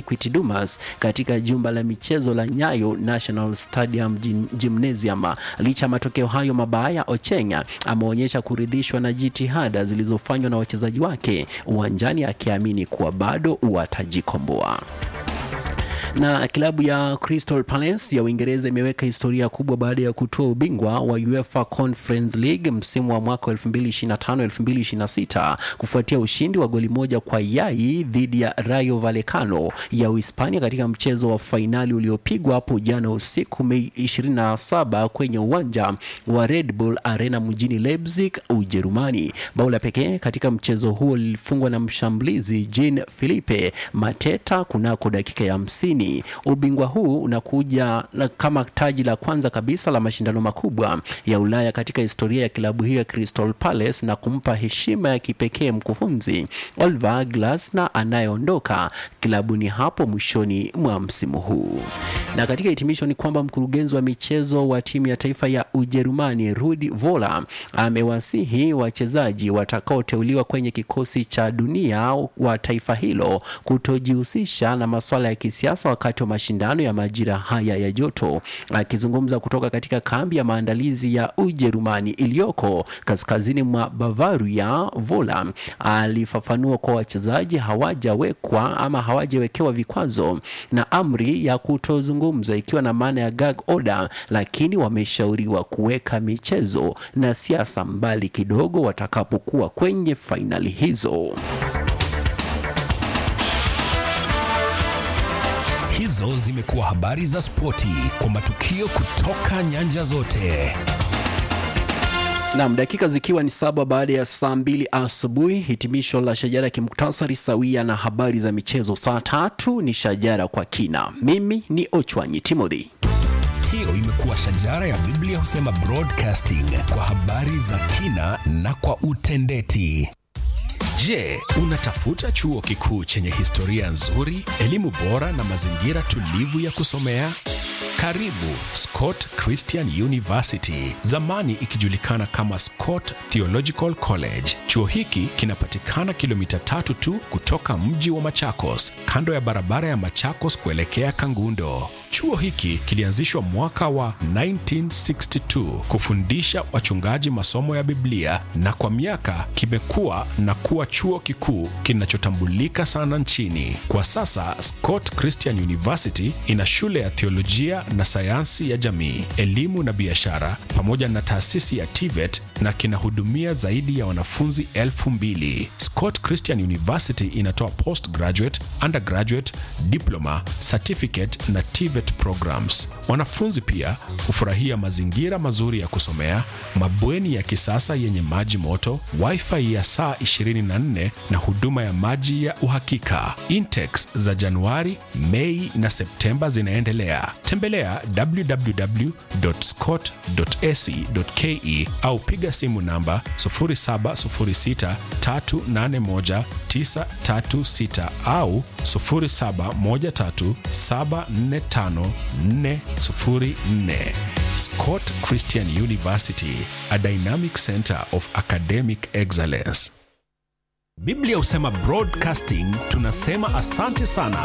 Equity Dumas katika jumba la michezo la Nyayo National Stadium Gym- Gymnasium. Licha ya matokeo hayo mabaya, Ochenga ameonyesha kuridhishwa na jitihada zilizofanywa na wachezaji wake uwanjani, akiamini kuwa bado watajikomboa na klabu ya Crystal Palace ya Uingereza imeweka historia kubwa baada ya kutoa ubingwa wa UEFA Conference League msimu wa mwaka 2025-2026 kufuatia ushindi wa goli moja kwa yai dhidi ya Rayo Vallecano ya Uhispania katika mchezo wa fainali uliopigwa hapo jana usiku Mei 27 kwenye uwanja wa Red Bull Arena mjini Leipzig, Ujerumani. Bao la pekee katika mchezo huo lilifungwa na mshambulizi Jean Philippe Mateta kunako dakika ya hamsini. Ubingwa huu unakuja na kama taji la kwanza kabisa la mashindano makubwa ya Ulaya katika historia ya klabu hiyo ya Crystal Palace na kumpa heshima ya kipekee mkufunzi Oliver Glasner anayeondoka klabuni hapo mwishoni mwa msimu huu. Na katika hitimisho ni kwamba mkurugenzi wa michezo wa timu ya taifa ya Ujerumani Rudi Voller amewasihi wachezaji watakaoteuliwa kwenye kikosi cha dunia wa taifa hilo kutojihusisha na masuala ya kisiasa wakati wa mashindano ya majira haya ya joto. Akizungumza kutoka katika kambi ya maandalizi ya Ujerumani iliyoko kaskazini mwa Bavaria, Voller alifafanua kwa wachezaji hawajawekwa ama hawajawekewa vikwazo na amri ya kutozungumza, ikiwa na maana ya gag order, lakini wameshauriwa kuweka michezo na siasa mbali kidogo watakapokuwa kwenye fainali hizo. Hizo zimekuwa habari za spoti kwa matukio kutoka nyanja zote. Naam, dakika zikiwa ni saba baada ya saa mbili asubuhi, hitimisho la shajara kimuktasari sawia na habari za michezo. Saa tatu ni shajara kwa kina. Mimi ni Ochwanyi Timothy. Hiyo imekuwa shajara ya Biblia husema broadcasting kwa habari za kina na kwa utendeti. Je, unatafuta chuo kikuu chenye historia nzuri, elimu bora na mazingira tulivu ya kusomea? Karibu Scott Christian University, zamani ikijulikana kama Scott Theological College. Chuo hiki kinapatikana kilomita tatu tu kutoka mji wa Machakos, kando ya barabara ya Machakos kuelekea Kangundo. Chuo hiki kilianzishwa mwaka wa 1962 kufundisha wachungaji masomo ya Biblia na kwa miaka kimekuwa na kuwa chuo kikuu kinachotambulika sana nchini. Kwa sasa Scott Christian University ina shule ya theolojia na sayansi ya jamii, elimu na biashara pamoja na taasisi ya TVET na kinahudumia zaidi ya wanafunzi elfu mbili. Scott Christian University inatoa postgraduate, undergraduate, diploma, certificate na TVET programs. Wanafunzi pia hufurahia mazingira mazuri ya kusomea, mabweni ya kisasa yenye maji moto, wifi ya saa 24 na huduma ya maji ya uhakika. Intakes za Januari, Mei na Septemba zinaendelea. Tembelea www.scott.ac.ke au piga simu namba 0706381936 au 0713745404. Scott Christian University, a dynamic center of academic excellence. Biblia husema broadcasting, tunasema asante sana